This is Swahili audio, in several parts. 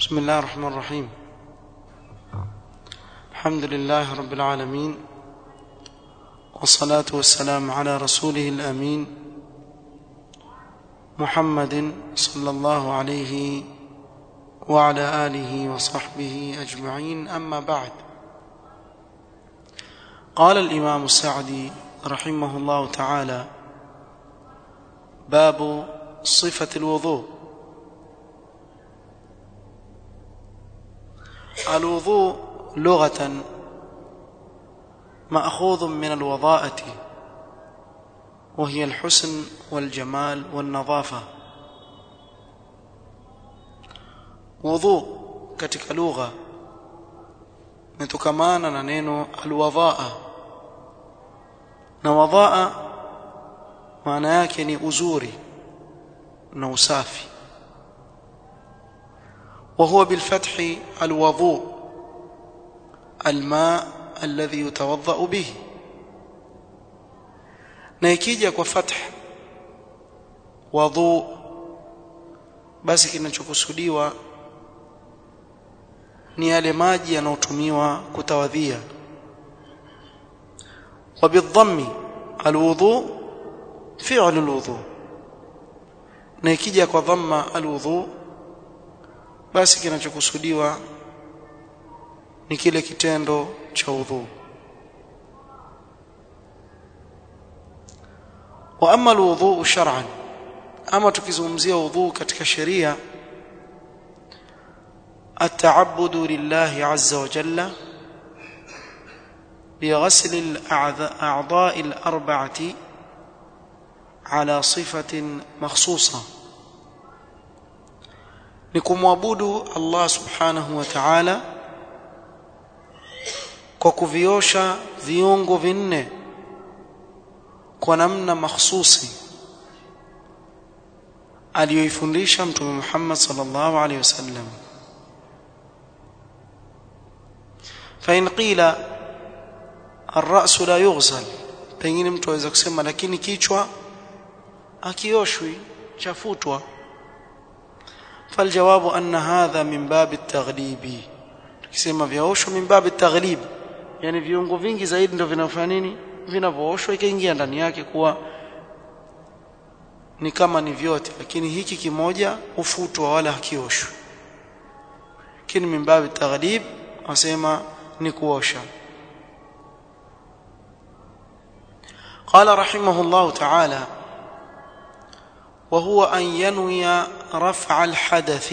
بسم الله الرحمن الرحيم الحمد لله رب العالمين والصلاة والسلام على رسوله الأمين محمد صلى الله عليه وعلى آله وصحبه أجمعين أما بعد قال الإمام السعدي رحمه الله تعالى باب صفة الوضوء الوضوء لغة مأخوذ من الوضاءة وهي الحسن والجمال والنظافة وضوء katika lugha imetokana na neno alwadhaa na wadhaa maana yake ni uzuri na usafi وهو بالفتح الوضوء الماء الذي يتوضا به na ikija kwa fath wadhu basi kinachokusudiwa ni yale maji yanayotumiwa kutawadhia وبالضم الوضوء فعل الوضوء na ikija kwa dhamma alwudhu basi kinachokusudiwa ni kile kitendo cha udhu wa amma alwudhu shar'an ama tukizungumzia udhu katika sheria التعبد لله عز وجل بغسل الأعضاء الأربعة على صفة مخصوصة nikumwabudu Allah subhanahu wa ta'ala kwa kuviosha viungo vinne kwa namna mahsusi aliyoifundisha mtume Muhammad sallallahu alaihi wasallam fa in qila ar-ra's la yughsal pengine mtu aweza kusema lakini kichwa akioshwi chafutwa فالجواب أن هذا من باب التغليب tukisema vyaoshwa min babi taghlib yani viungo vingi zaidi ndio vinafanya nini vinavooshwa ikaingia ndani yake kuwa ni kama ni vyote lakini hiki kimoja ufutwa wala hakioshwi lakini min babi taghlib wasema ni kuosha قال رحمه الله تعالى وهو أن ينوي رفع الحدث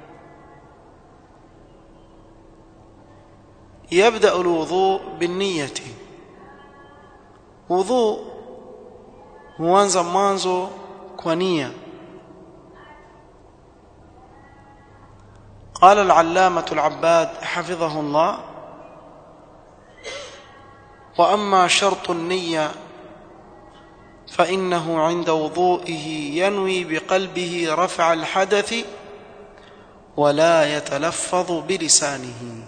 يبدأ الوضوء بالنية وضوء huanza mwanzo kwa nia قال العلامة العباد حفظه الله وأما شرط النية فإنه عند وضوئه ينوي بقلبه رفع الحدث ولا يتلفظ بلسانه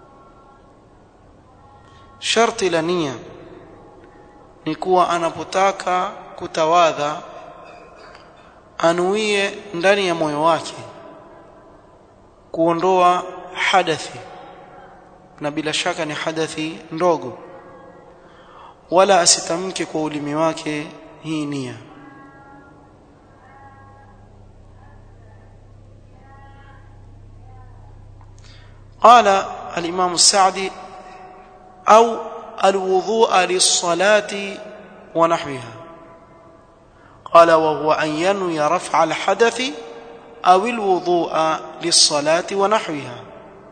شرط لنية نكوى anapotaka kutawadha anuie ndani ya moyo wake kuondoa hadathi na bila shaka ni hadathi ndogo wala asitamke kwa ulimi wake hii nia قال الإمام السعدي أو الوضوء للصلاة ونحوها قال وهو أن ينوي رفع الحدث أو الوضوء للصلاة ونحوها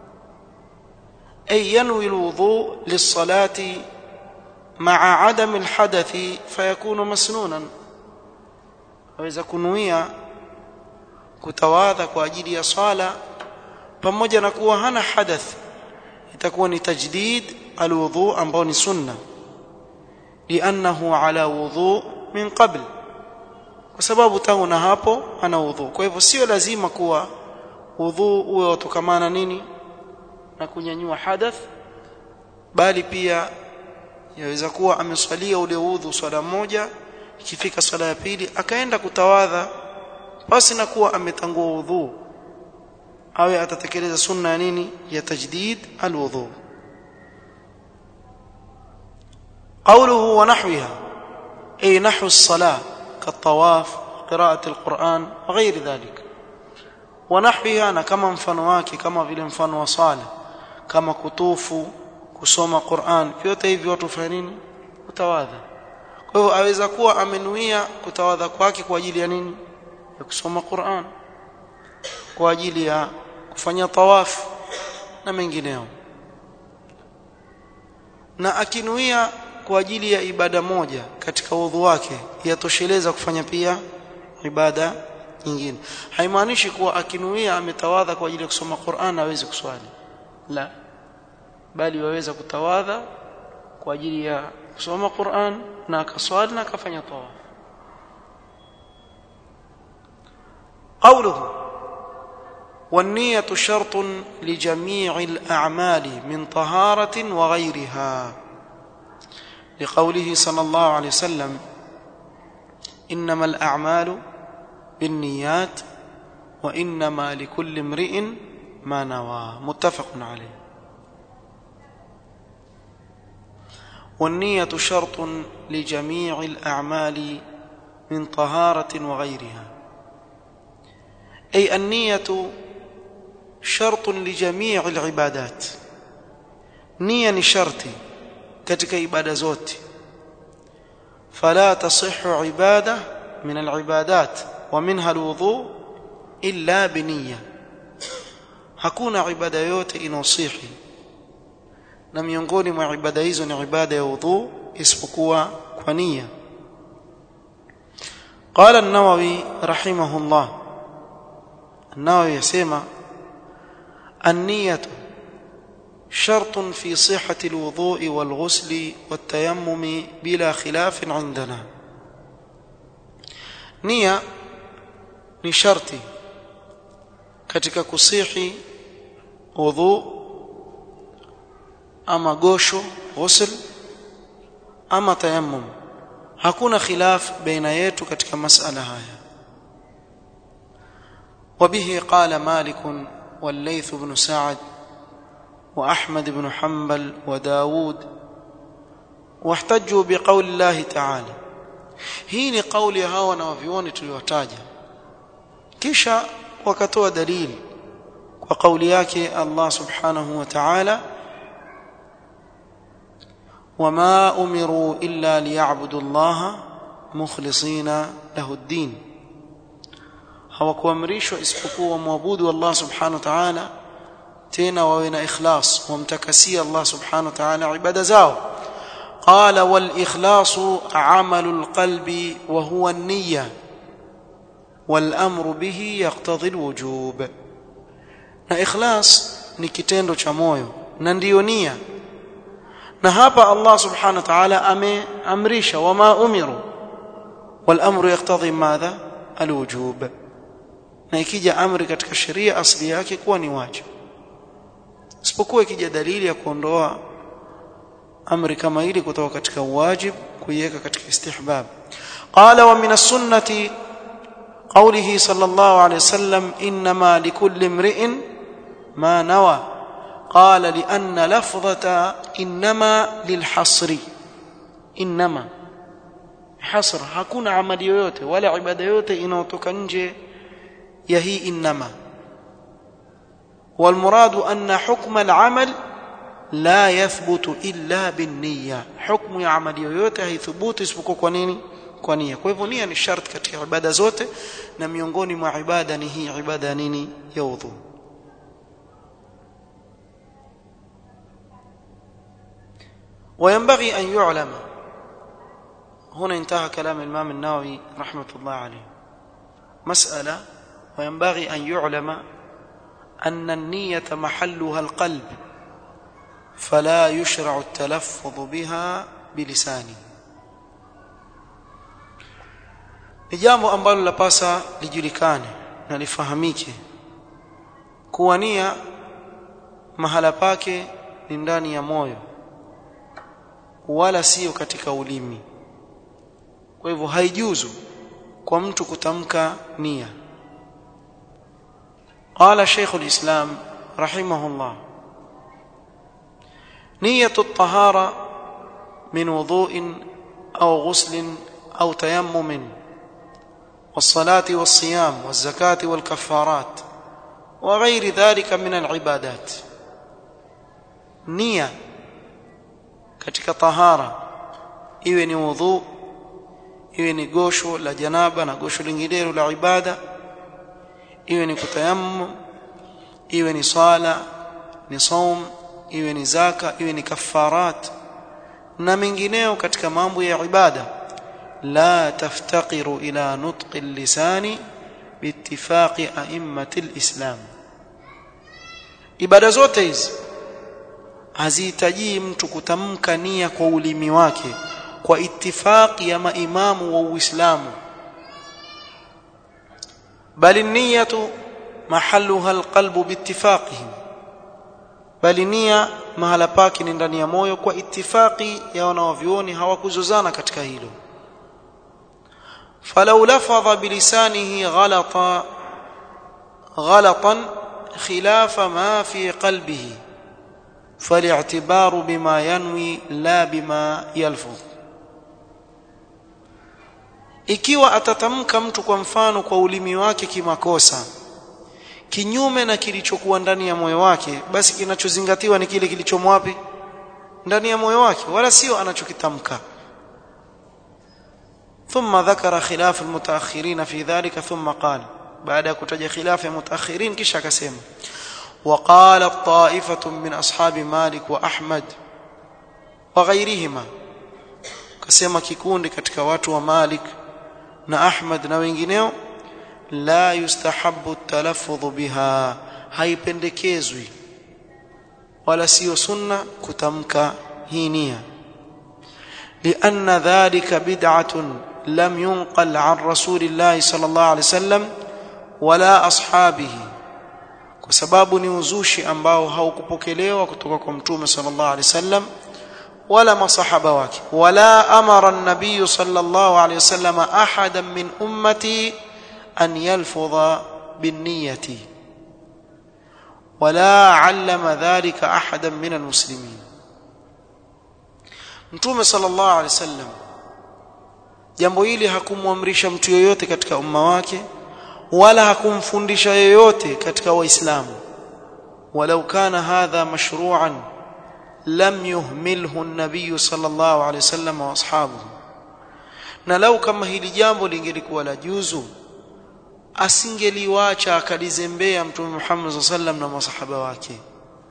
أي ينوي الوضوء للصلاة مع عدم الحدث فيكون مسنونا aweza kunuia kutawadha kwa ajili ya swala pamoja na kuwa hana hadath itakuwa ni tajdid alwudhu ambao ni sunna liannahu ala wudhu min qabl kwa sababu tangu na hapo ana wudhu kwa hivyo sio lazima kuwa wudhu uwe utokamana nini na kunyanyua hadath bali pia yaweza kuwa ameswalia ule udhu swala moja ikifika swala ya pili akaenda kutawadha basi na kuwa ametangua udhu awe atatekeleza sunna ya nini ya tajdid alwudhu قوله ونحوها أي نحو الصلاة كالطواف قراءة القرآن وغير ذلك ونحوها أنا كما mfano wake kama vile mfano wa sala kama kutufu kusoma Qur'an vyote hivi watu fanya nini kutawadha kwa hivyo aweza kuwa amenuia kutawadha kwake kwa ajili ya nini ya kusoma Qur'an kwa ajili ya kufanya tawaf na mengineo na akinuia kwa ajili ya ibada moja katika udhu wake yatosheleza kufanya pia ibada nyingine haimaanishi kuwa akinuia ametawadha kwa ajili ya kusoma Qur'an hawezi kuswali la bali waweza kutawadha kwa ajili ya kusoma Qur'an na akaswali na akafanya tawaf قوله والنية شرط لجميع الأعمال من طهارة وغيرها لقوله صلى الله عليه وسلم إنما الأعمال بالنيات وإنما لكل امرئ ما نوى متفق عليه والنية شرط لجميع الأعمال من طهارة وغيرها أي النية شرط لجميع العبادات نية شرطي katika ibada zote فلا تصح عبادة من العبادات ومنها الوضوء إلا بنية hakuna ibada yote inosihi na miongoni mwa ibada hizo ni ibada ya udhu isipokuwa kwa nia قال النووي رحمه الله النووي يسمى النية شرط في صحة الوضوء والغسل والتيمم بلا خلاف عندنا نية ni sharti katika kusihi udhu ama gosho ghusl ama tayammum hakuna khilaf baina yetu katika masala haya وبه قال مالك والليث بن سعد وأحمد بن حنبل وداود واحتجوا بقول الله تعالى hii ni kauli ya hawa wanavyuoni tuliwataja kisha wakatoa dalili kwa kauli yake Allah subhanahu wa ta'ala wama umiru illa liya'budu Allah mukhlisina lahu ad-din hawakuamrishwa isipokuwa muabudu Allah subhanahu wa ta'ala tena wawe na ikhlas wamtakasia Allah subhanahu wa ta'ala ibada zao qala wal ikhlasu amalul qalbi wa huwa an-niyya wal amru bihi yaqtadhi al-wujub na ikhlas ni kitendo cha moyo na ndiyo nia na hapa Allah subhanahu wa ta'ala ameamrisha wama umiru wal amru yaqtadhi madha al-wujub na ikija amri katika sheria asili yake kuwa ni wajibu isipokuwa ikija dalili ya kuondoa amri kama hili kutoka katika wajib kuiweka katika istihbab qala wa min as-sunnati qawlihi sallallahu alayhi wasallam inma likulli imri'in ma nawa qala li anna lafdhata inma lilhasri inma hasr hakuna amali yoyote wala ibada yoyote inayotoka nje ya hii inma والمراد أن حكم العمل لا يثبت إلا بالنية حكم ya amali yoyote haithubutu isipokuwa kwa nini kwa nia kwa hivyo nia ni sharti katika ibada zote na miongoni mwa ibada ni hii ibada ya nini ya udhu وينبغي أن يعلم هنا انتهى كلام الإمام النووي رحمة الله عليه مسألة وينبغي أن يعلم أن النية محلها القلب فلا يشرع التلفظ بها بلسانه ni jambo ambalo lapasa lijulikane na lifahamike kuwa nia mahala pake ni ndani ya moyo wala sio katika ulimi kwa hivyo haijuzu kwa mtu kutamka nia قال شيخ الإسلام رحمه الله نية الطهارة من وضوء أو غسل أو تيمم والصلاة والصيام والزكاة والكفارات وغير ذلك من العبادات نية katika tahara iwe ni wudhu iwe ni gosho la janaba na gosho linginelo la ibada iwe ni kutayammum iwe ni sala ni saum iwe ni zaka iwe ni kafarat na mengineo katika mambo ya ibada la taftaqiru ila nutqi al-lisani biittifaqi a'immati al-islam ibada zote hizi hazihitaji mtu kutamka nia kwa ulimi wake kwa ittifaqi ya maimamu wa Uislamu bali niyatu mahalluha alqalbu biittifaqihim bali nia mahala pake ni ndani ya moyo kwa ittifaqi ya wanaovioni hawakuzozana katika hilo falau lafadha bilisanihi ghalata ghalatan khilafa ma fi qalbihi فالاعتبار بما ينوي لا بما يلفظ ikiwa atatamka mtu kwa mfano kwa ulimi wake kimakosa kinyume na kilichokuwa ndani ya moyo wake basi kinachozingatiwa ni kile kilichomwapi ndani ya moyo wake wala sio anachokitamka ثم ذكر خلاف المتأخرين في ذلك ثم قال بعد كتج خلاف المتأخرين kisha akasema وقالت طائفة من أصحاب مالك وأحمد وغيرهما كسما kikundi katika watu wa Malik na Ahmad na wengineo la yustahabbu talaffudhu biha haipendekezwi wala sio sunna kutamka hii nia لأن ذلك بدعة لم ينقل عن رسول الله صلى الله عليه وسلم ولا أصحابه kwa sababu ni uzushi ambao haukupokelewa kutoka kwa mtume sallallahu alaihi wasallam wala masahaba wake wala amara an-nabiy sallallahu alaihi wasallam ahadan min ummati an yalfudha binniyati wala allama dhalika ahadan min almuslimin mtume sallallahu alaihi wasallam jambo hili hakumwamrisha mtu yoyote katika umma wake wala hakumfundisha yoyote katika waislamu walau kana hadha mashru'an lam yuhmilhu an-nabiy sallallahu alayhi wasallam wa ashabuhu na lau kama hili jambo lingelikuwa la juzu asingeliwacha akalizembea mtume Muhammad sallallahu alayhi wasallam na masahaba wake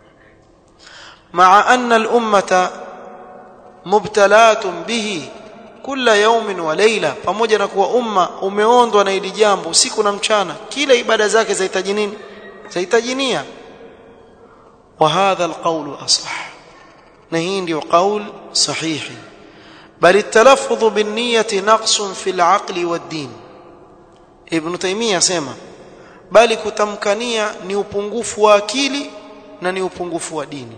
ma'a anna al-ummata mubtalatun bihi kila yaumin wa leila pamoja na kuwa umma umeondwa na hili jambo usiku na mchana kila ibada zake zahitaji nini zahitaji nia wa hadha alqawl asah na hii ndio qaul sahihi bal التلفظ بالنيه نقص في العقل والدين ابن تيميه asema bali kutamkania ni upungufu wa akili na ni upungufu wa dini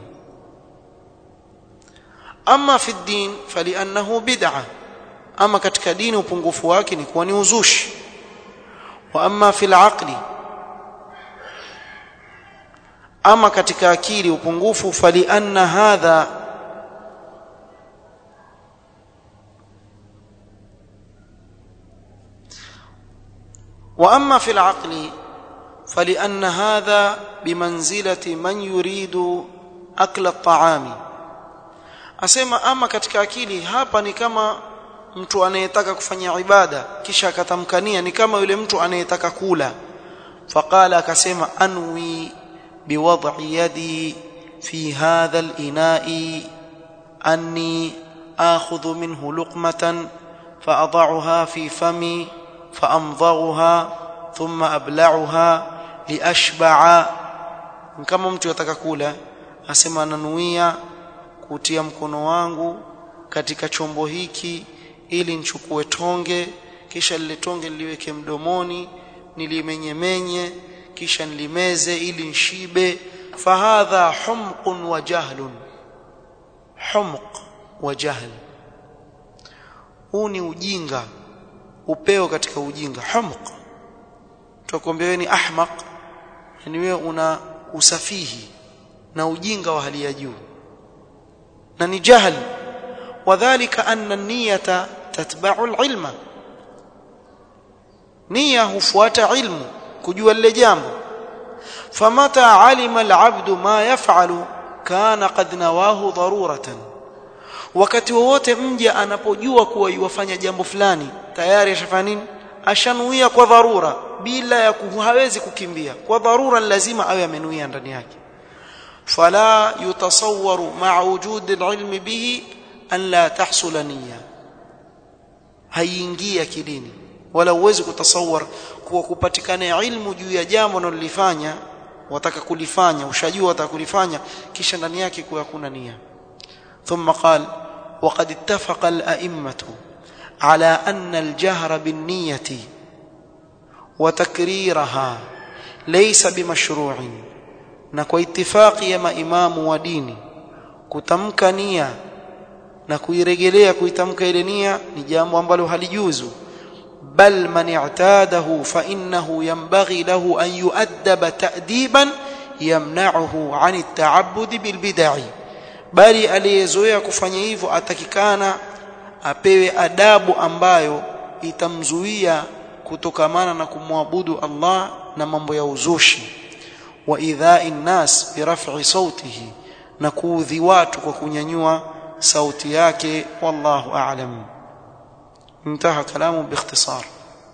ama fi din faliannahu bid'ah ama katika dini upungufu wake ni kuwa ni uzushi wa amma fil aqli ama katika akili upungufu fali anna hadha wa amma fil aqli فلأن هذا بمنزلة من يريد أكل الطعام asema ama katika akili hapa ni kama mtu anayetaka kufanya ibada kisha akatamkania ni kama yule mtu anayetaka kula faqala akasema anwi biwad'i yadi fi hadha al-ina'i anni akhudhu minhu luqmatan فأضعها في فمي فأمضغها ثم أبلعها لأشبع kama mtu yataka kula asema nanuia kutia mkono wangu katika chombo hiki ili nichukue tonge kisha lile tonge niliweke mdomoni nilimenyemenye kisha nilimeze ili nshibe fahadha humqun wa jahlun humq wa jahl huu ni ujinga upeo katika ujinga humq tukwambia ni ahmaq yani wewe una usafihi na ujinga wa hali ya juu na ni jahl wadhālika anna an-niyyata tatba'u al-'ilma nia hufuata ilmu kujua lile jambo famata alima al-'abdu ma yaf'alu kana qad nawahu daruratan wakati wowote mja anapojua kuwa yuwafanya jambo fulani tayari ashafanya nini ashanuia kwa dharura bila ya hawezi kukimbia kwa dharura lazima awe amenuia ndani yake fala yutasawwaru ma'a wujud al-ilmi bihi an la tahsula niyya haingii akilini wala uwezi kutasawar kuwa kupatikana ilmu juu ya jambo unalolifanya wataka kulifanya ushajua wataka kulifanya kisha ndani yake kuwa hakuna nia ثم قال وقد اتفق الأئمة على أن الجهر بالنية وتكريرها ليس بمشروع نكو اتفاق يا إمام وديني كتمك نية na kuirejelea kuitamka ile nia ni jambo ambalo halijuzu bal man i'tadahu fa innahu yanbaghi lahu an yu'addaba ta'diban yamna'uhu 'an at-ta'abbud bil bid'i bali aliyezoea kufanya hivyo atakikana apewe adabu ambayo itamzuia kutokamana na kumwabudu Allah na mambo ya uzushi wa idha'i nas bi raf'i sautihi na kuudhi watu kwa kunyanyua sauti yake wallahu a'lam intaha kalamu biikhtisar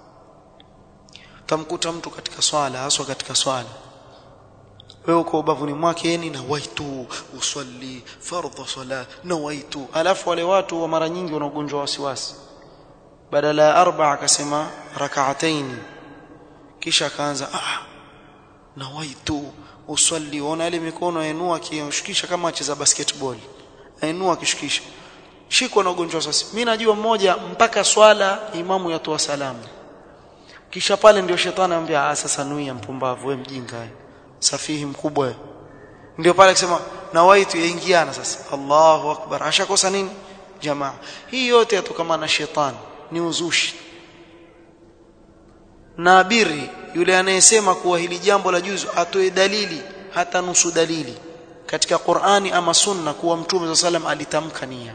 tamkuta mtu katika swala haswa katika swala wewe uko ubavuni mwake yani na waitu usalli fardhu sala na waitu alafu wale watu wa mara nyingi wana ugonjwa wasiwasi badala ya arba akasema rak'ataini kisha akaanza ah na waitu usalli ona ile mikono yainua akishikisha kama acheza basketball ainua akishikisha shikwa na ugonjwa sasa mimi najua mmoja mpaka swala imamu yatoa salamu kisha pale ndio shetani anambia ah sasa nuia mpumbavu wewe mjinga safihi mkubwa ndio pale akisema na waitu yaingiana sasa Allahu akbar ashakosa nini jamaa hii yote yatokana na shetani ni uzushi na biri yule anayesema kuwa hili jambo la juzu atoe dalili hata nusu dalili katika Qur'ani ama Sunna kuwa Mtume sallam alitamka nia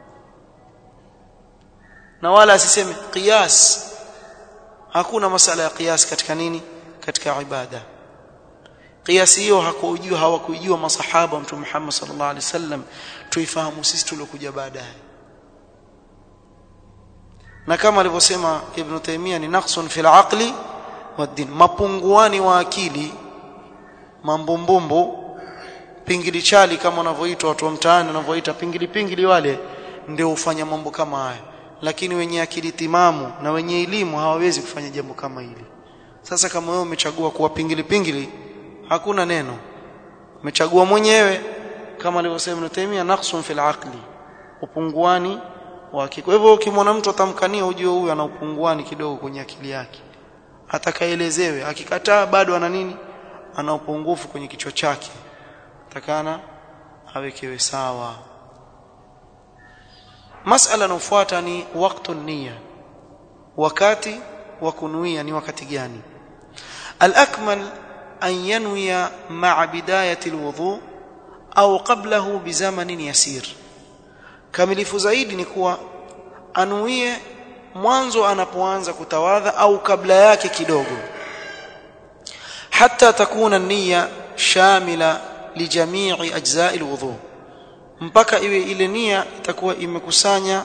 na wala asiseme qiyas hakuna masala ya qiyas katika nini katika ibada qiyas hiyo hakujua hawakujua masahaba Mtume Muhammad sallallahu alaihi wasallam tuifahamu sisi tuliokuja baadaye na kama alivyosema Ibn Taymiyyah ni naqsun fil aqli wad-din mapunguani wa akili mambumbumbu pingili chali kama wanavyoitwa watu wa mtaani wanavyoita pingili pingili wale ndio hufanya mambo kama haya lakini wenye akili timamu na wenye elimu hawawezi kufanya jambo kama hili sasa kama wewe umechagua kuwa pingili pingili hakuna neno umechagua mwenyewe kama alivyosema Ibn Taymiyyah naqsun fil aqli upunguani wake kwa hivyo ukimwona mtu atamkania ujue huyu ana upunguani kidogo kwenye akili yake atakaelezewe akikataa bado ana nini ana upungufu kwenye kichwa chake takana awekewe sawa masala inayofuata ni waktu nia wakati wa kunuia ni wakati gani al-akmal an yanwiya ma'a bidayati al-wudu au qablahu bizamanin yasir kamilifu zaidi ni kuwa anuie mwanzo anapoanza kutawadha au kabla yake kidogo hatta takuna nia shamila lijamii ajza'i alwudu mpaka iwe ile nia itakuwa imekusanya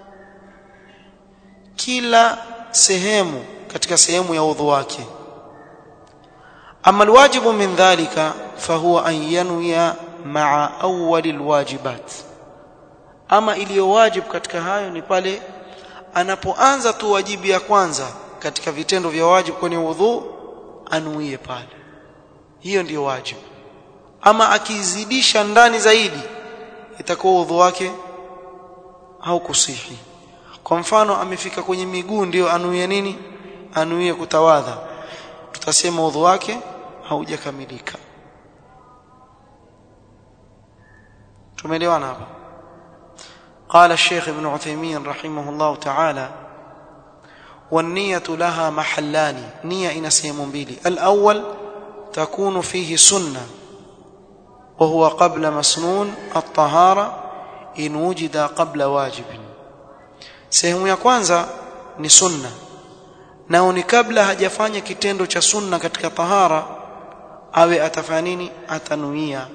kila sehemu katika sehemu ya udhu wake ama alwajibu min dhalika fahuwa an yanwiya ma'a awwal alwajibat ama iliyo wajibu katika hayo ni pale anapoanza tu wajibu ya kwanza katika vitendo vya wajibu kwenye udhu anuie pale hiyo ndiyo wajibu ama akizidisha ndani zaidi itakuwa udhu wake haukusihi kwa mfano amefika kwenye miguu ndio anuie nini anuie kutawadha tutasema udhu wake haujakamilika tumeelewana hapa قال الشيخ ابن عثيمين رحمه الله تعالى والنية لها محلان نية إن سيم بيلي الأول تكون فيه سنة وهو قبل مسنون الطهارة إن وجد قبل واجب sehemu ya kwanza ni sunna nao ni kabla hajafanya kitendo cha sunna katika tahara awe atafanya nini atanuia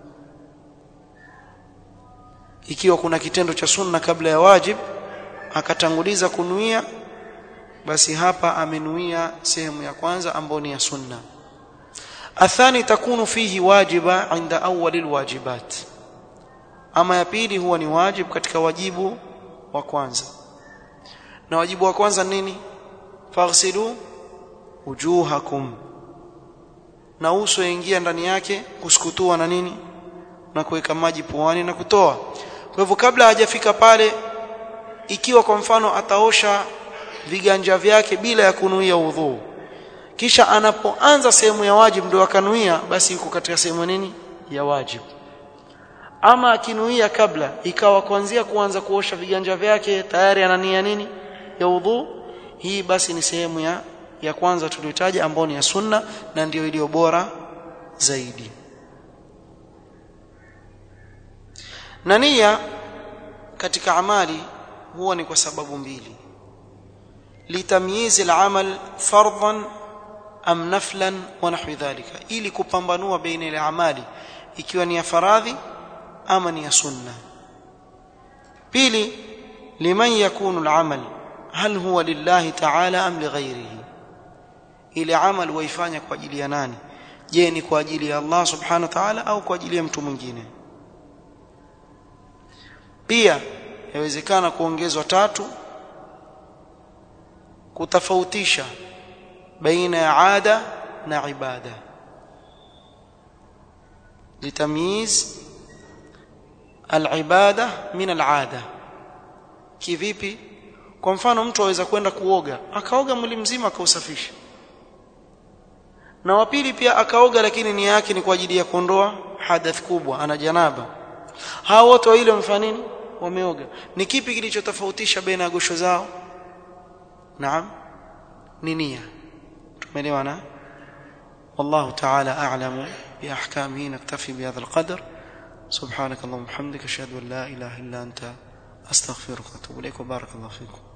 ikiwa kuna kitendo cha sunna kabla ya wajib akatanguliza kunuia basi hapa amenuia sehemu ya kwanza ambayo ni ya sunna athani takunu fihi wajiba inda awwal alwajibat ama ya pili huwa ni wajib katika wajibu wa kwanza na wajibu wa kwanza nini faghsilu wujuhakum na uso ingia ndani yake kusukutua na nini na kuweka maji puani na kutoa kwa hivyo kabla hajafika pale ikiwa kwa mfano ataosha viganja vyake bila ya kunuia udhu kisha anapoanza sehemu ya wajib ndio akanuia basi yuko katika sehemu nini ya wajib ama akinuia kabla ikawa kuanzia kuanza kuosha viganja vyake tayari anania nini ya udhu hii basi ni sehemu ya ya kwanza tuliyotaja ambayo ni ya sunna na ndiyo iliyo bora zaidi na nia katika amali huwa ni kwa sababu mbili litamyiz al-amal fardhan am naflan wa nahwi dhalika ili kupambanua baina ile amali ikiwa ni ya faradhi ama ni ya sunna pili liman yakunu al-amal hal huwa lillahi ta'ala am lighairihi ile amal waifanya kwa ajili ya nani je ni kwa ajili ya Allah subhanahu wa ta'ala au kwa ajili ya mtu mwingine pia yawezekana kuongezwa tatu kutofautisha baina ya ada na ibada litamyiz alibada min alada kivipi kwa mfano mtu aweza kwenda kuoga akaoga mwili mzima akausafisha na wa pili pia akaoga lakini nia yake ni kwa ajili ya kuondoa hadath kubwa ana janaba hao wote wawili wamefanya nini wameoga ni kipi kilichotofautisha baina ya gosho zao naam ni nia tumeelewana والله تعالى أعلم بأحكامه نكتفي بهذا القدر سبحانك اللهم وبحمدك أشهد أن لا إله إلا أنت أستغفرك وأتوب إليك وبارك الله فيكم